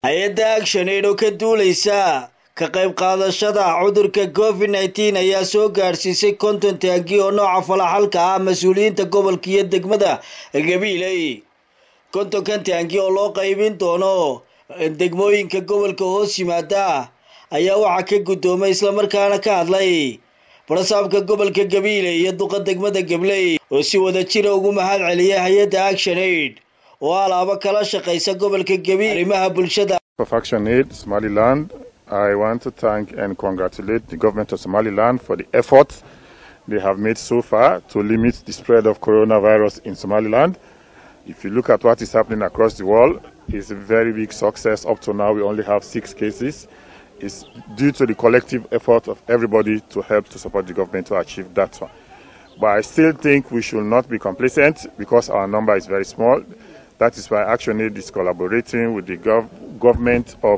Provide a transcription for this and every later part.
hay-adda action aid oo ka duuleysa ka qayb qaadashada cudurka covid nneteen ayaa soo gaadhsiisay konton taangi oo nooca falaxalka ah mas-uuliyiinta gobolka iyo degmada gabiiley kontonkan taangi oo loo qaybin doono degmooyinka gobolka hoos yimaada ayaa waxaa ka guddoomay islamarkaana ka hadlay barasaabka gobolka gabiiley iyo duqa degmada gabley oo si wada jira ugu mahad celiyay hay-adda action aid oo alaabo kala shaqaysa gobolka gabiil arrimaha bulshada of Action Aid Somaliland, I want to thank and congratulate the government of Somaliland for the efforts they have made so far to limit the spread of coronavirus in Somaliland. If you look at what is happening across the world, it's a very big success. Up to now, we only have six cases. It's due to the collective effort of everybody to help to support the government to achieve that one. But I still think we should not be complacent because our number is very small. That is why ActionAid is collaborating with the gov government of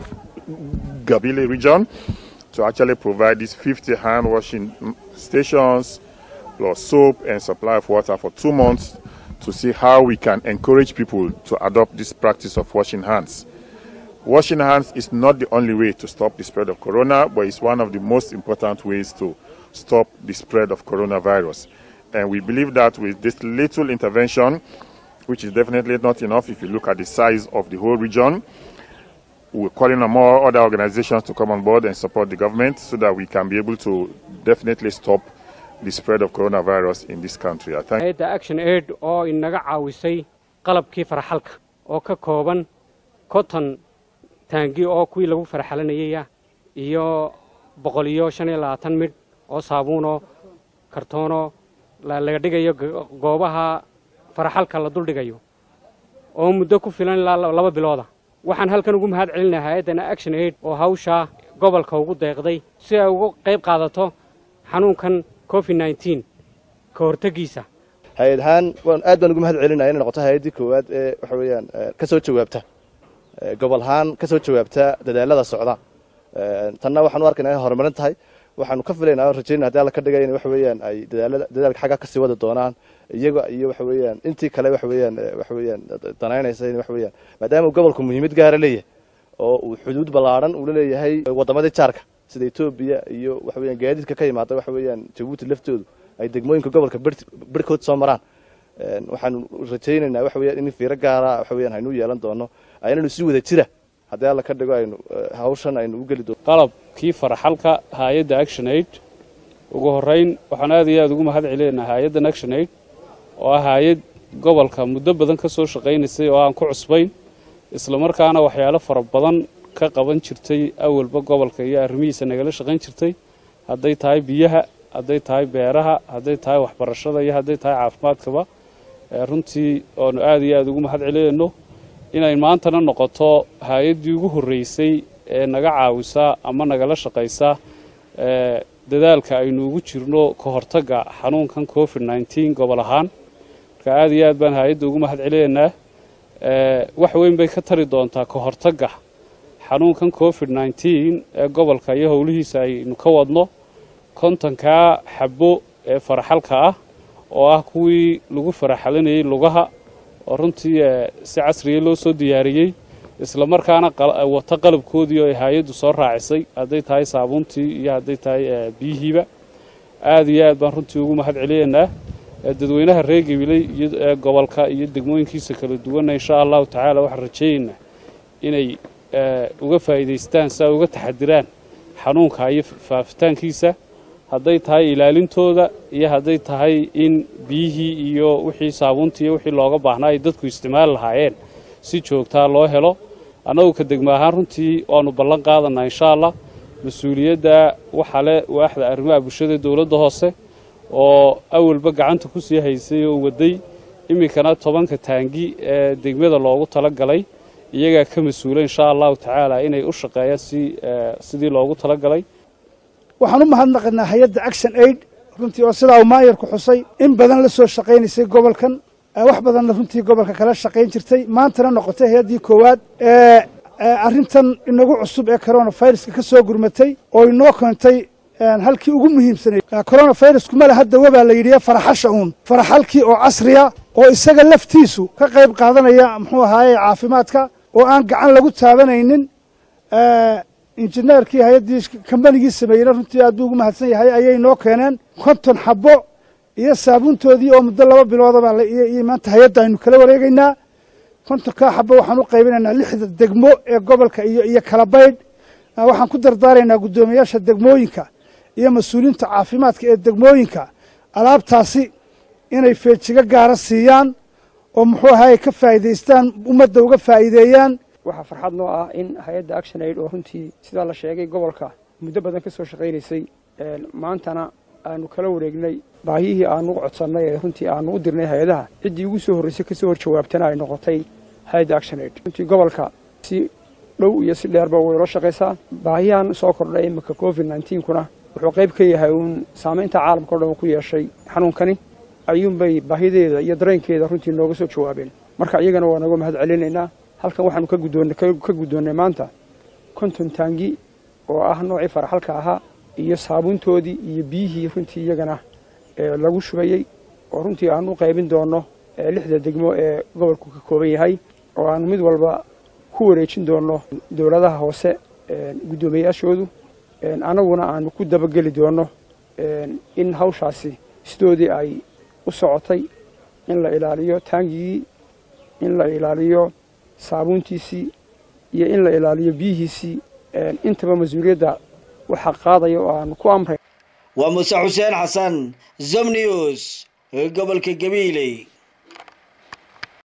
Gabile region to actually provide these 50 hand washing stations plus soap and supply of water for two months to see how we can encourage people to adopt this practice of washing hands. Washing hands is not the only way to stop the spread of corona, but it's one of the most important ways to stop the spread of coronavirus. And we believe that with this little intervention, which is definitely not enough if you look at the size of the whole region. We're calling on more other organizations to come on board and support the government so that we can be able to definitely stop the spread of coronavirus in this country. I thank hay-adda action aid oo inaga caawisay qalabkii farxalka oo ka kooban konton taangi oo kuwii lagu farxalanayaya iyo boqol iyo shan iyo labaatan midh oo saabuunoo kartoonoo laga dhigayo goobaha faraxalka la duldhigayo oo muddo ku filan ilaa laba bilooda waxaan halkan ugu mahad celinaha hay-addana action aid oo hawshaa gobolka ugu deeqday si ay uga qayb qaadato xanuunkan covid nneteen ka hortegiisa hay-ad ahaan waan aad baan ugu mahad celinaya inay noqoto hay-addii koowaad ee waxa weeyaan ka soo jawaabta gobol ahaan ka soo jawaabta dadaalada socda tanna waxaan u arkaynaa inay horumarin tahay waxaanu ka filaynaa oo rajaynaa hadii alla ka dhigay in waxa weeyaan ay dadaalada dadaalka xagga kasii wadi doonaan iyaga iyo waxa weeyaan intii kale waxa weeyaan waxa weeyaan danaynaysa in waxa weeyaan maadaama uu gobolku muhiimad gaara leeyahay oo uu xuduud ballaadhan uu la leeyahay wadamadii jaarka sida etoobiya iyo waxa weeyaan gaadiidka ka yimaada waxa weeyaan jabuuti laftoodu ay degmooyinka gobolka birhkood soo maraan waxaanu rajaynaynaa waxa weeyaan in fiiro gaara waxa weeyaan haynu yeelan doono aynanu si wada jira haddii alla ka dhigo aynu hawshan aynu u geli doono qalabkii faraxalka hay-adda action aid ugu horrayn waxaan aad iyo aad ugu mahad celinaynaa hay-addan action aid oo ah hay-ad gobolka muddo badan ka soo shaqaynaysay oo aan ku cusbayn islamarkaana waxyaalo fara badan ka qaban jirtay awalba gobolka iyo arrimihiisa nagala shaqayn jirtay hadday tahay biyaha hadday tahay beeraha hadday tahay waxbarashada iyo hadday tahay caafimaadkaba runtii oonu aad iyo aad ugu mahad celinayno inay maantana noqoto hay-addii ugu horreysay ee naga caawisa ama nagala shaqaysa dadaalka aynu ugu jirno ka hortagga xanuunkan covid nneteen gobol ahaan marka aad iyo aad baan hay-adda ugu mahad celinaynaa wax weyn bay ka tari doontaa ka hortagga xanuunkan covid nneteen ee gobolka iyo howlihiisa aynu ka wadno kontonkaa xabo ee faraxalka ah oo ah kuwii lagu faraxalinayay lugaha oo runtii si casriya loo soo diyaariyey isla markaana wata qalabkoodii oo ay hay-addu soo raacisay hadday tahay saabuuntii iyo hadday tahay biyihiiba aad iyo aad baan runtii ugu mahad celinaynaa dadweynaha reer gabiley iyo gobolka iyo degmooyinkiisa kala duwanna insha allahu tacaala waxaan rajaynaynaa inay uga faa'iidaystaan si ay uga taxadiraan xanuunka iyo faafitaankiisa hadday tahay ilaalintooda iyo hadday tahay in biyihii iyo wixii saabuuntii iyo wixii looga baahnaa ay dadku isticmaali lahaayeen si joogtaa loo helo annagu ka degma ahaan runtii waannu ballan qaadanaa insha allah mas-uuliyadda waxaa le waaxda arrimaha bulshada dowladda hoose oo awalba gacanta ku sii haysay oo waday iminkana tobanka taangi ee degmada loogu tala galay iyagaa ka mas-uula insha allahu tacaala inay u shaqeeyaan si sidii loogu tala galay waxaan u mahadnaqaynaa hay-adda action aid runtii oo sidaa uu maayarku xusay in badan la soo shaqaynaysay gobolkan wax badanna runtii gobolka kala shaqayn jirtay maantana noqotay hay-addii koowaad ee arrintan inagu cusub ee coronaviruska ka soo gurmatay oo inoo keentay halkii ugu muhiimsanay coronavirusku male hadda wabaa la yidhi faraxasha uun faraxalkii oo casriya oo isaga laftiisu ka qayb qaadanaya muxuu ahaaye caafimaadka oo aan gacan lagu taabanaynin injineerkii hay-addii kambanigii sameeyeyna runtii aad buu ugu mahadsan yahay ayay noo keeneen konton xabbo iyo saabuuntoodii oo muddo laba biloodaba iyo maanta hay-adda aynu kala wareegaynaa kontonkaa xabbo waxaan u qaybinaynaa lixda degmo ee gobolka iyo iyo kala baydh waxaan ku dardaaraynaa guddoomiyaasha degmooyinka iyo mas-uuliyiinta caafimaadka ee degmooyinka alaabtaasi inay feejigo gaara siiyaan oo muxuu ahaay ka faa'iidaystaan ummadda uga faa'iideeyaan waxaa farxad noo ah in hay-adda action aid oo runtii sidaa la sheegay gobolka muddo badan ka soo shaqaynaysay maantana aanu kala wareegnay baahiyihii aanu u codsannay ee runtii aanu u dirnay hay-adaha ciddii ugu soo horraysay kasoo hor jawaabtana ay noqotay hay-adda action aid runtii gobolka si dhow iyo si dheerba way ula shaqaysaa baahiyahan soo kordhay iminka covid nneteen-kuna wuxuu qayb ka yahay uun saamaynta caalamka o dhan uu ku yeeshay xanuunkani ayuunbay baahideeda iyo dareenkeeda runtii nooga soo jawaabeen marka iyagana waa nooga mahad celinaynaa halkan waxaanu ka guddoonnay ka guddoonnay maanta konton taangi oo ah noocii faraxalka ahaa iyo saabuuntoodii iyo biyihii runtii iyagana lagu shubayey oo runtii aanu u qaybin doonno lixda degmo ee gobolku ka kooban yahay oo aanu mid walba ku wareejin doonno dowladaha hoose guddoomiyayaashoodu annaguna aanu ku dabageli doonno in hawshaasi sidoodii ay u socotay in la ilaaliyo taangigii in la ilaaliyo saabuuntiisii iyo in la ilaaliyo biyihiisii intaba mas-uuliyadda waxaa qaadaya oo aanu ku amray waa muuse xuseen xasan zom news gobolka gabiiley